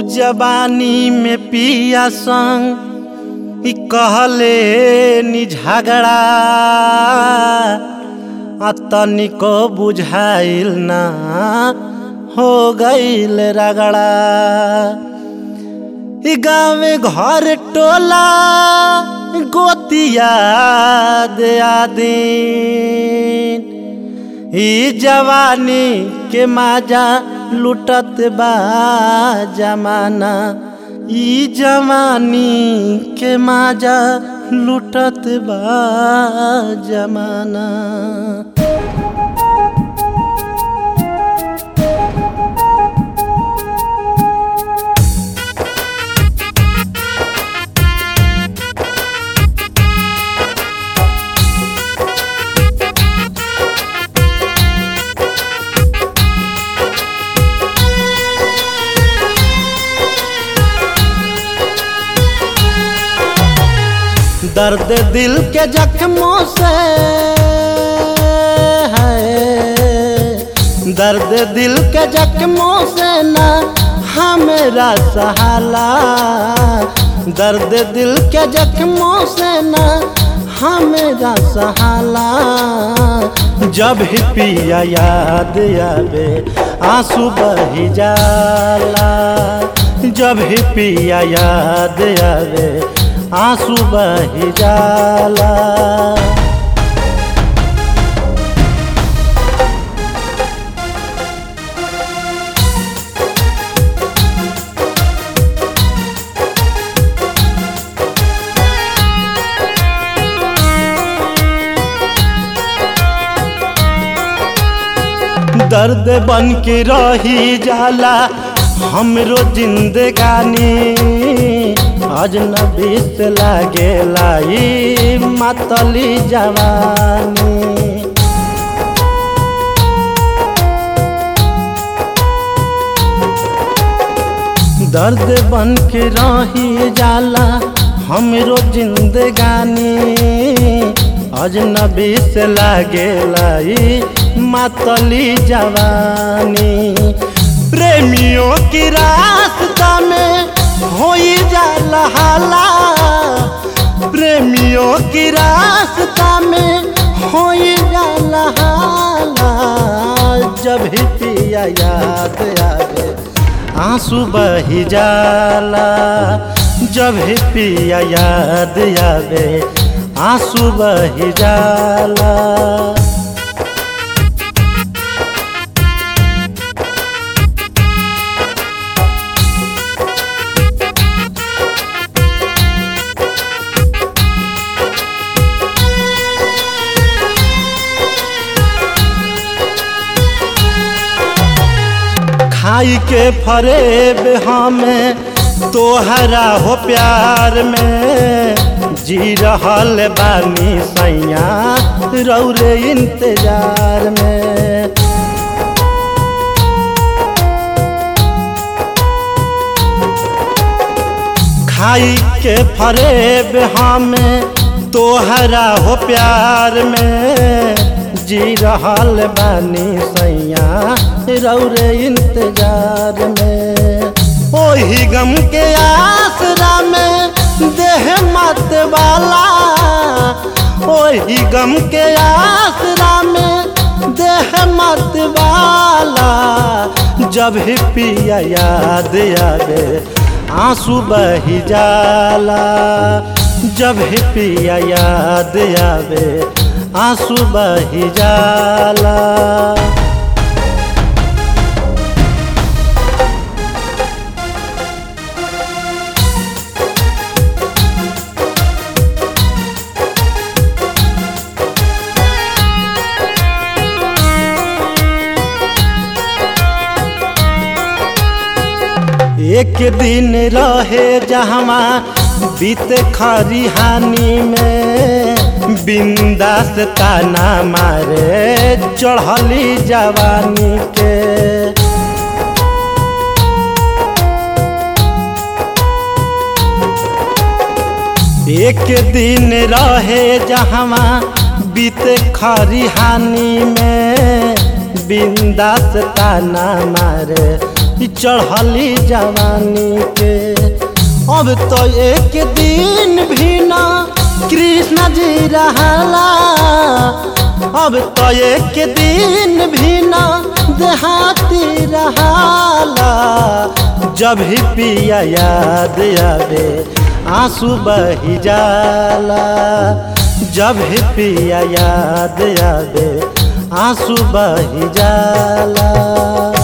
जवानी में पिया संग ई कहले नि झगड़ा आ तनिको बुझाइल ना हो गईल रगड़ा ई गाँव घर टोला गोतिया दया दिन ई जवानी के माजा लुटत बा जमाना ई जवानी के माजा लुटत बा जमाना दर्द दिल के जख्मों से है दर्द दिल के जख्मों से ना हमेरा सहाला दर्द दिल के जख्मों से ना हमेरा सहाला जब ही पिया याद आवे आंसू बही जाला जब ही पिया याद आवे आंसू बही जाला दर्द बन के रही जाला हमरो जिंदगानी अजनबी से लागे लाई मतली जवानी दर्द बन के रही जाला हमरो जिंदगानी अजनबी से लागे लाई मतली जवानी प्रेमियों की रास्ता में हो जाला हाला प्रेमियों की रास्ता में हो जाला हाला जब ही पिया याद आवे आंसू बही जाला जब ही पिया याद आवे आंसू बही जाला खाई के फरेब हमें तोहरा हो प्यार में जी रहल बानी सैया रौरे इंतजार में खाई के फरेब हमें तोहरा हो प्यार में जी रहल बानी सैया रौरे इंतजार में ओही गम के आसरा में देह मत वाला ओही गम के आसरा में देह मत वाला जब ही पिया याद आवे आंसू बही जाला जब ही पिया याद आवे आंसू बही जाला एक दिन रहे जहवा बीत खरिहानी में बिंदास ताना मारे चढ़ली जवानी के एक दिन रहे जहवा बीते खरिहानी में बिंदास ताना मारे चढ़ली जवानी के अब तो एक दिन भी ना कृष्ण जी रहला अब तो एक दिन भी ना देहाती रहाला जब ही पिया याद आवे आंसू बही जाला जब ही पिया याद आवे आंसू बही जाला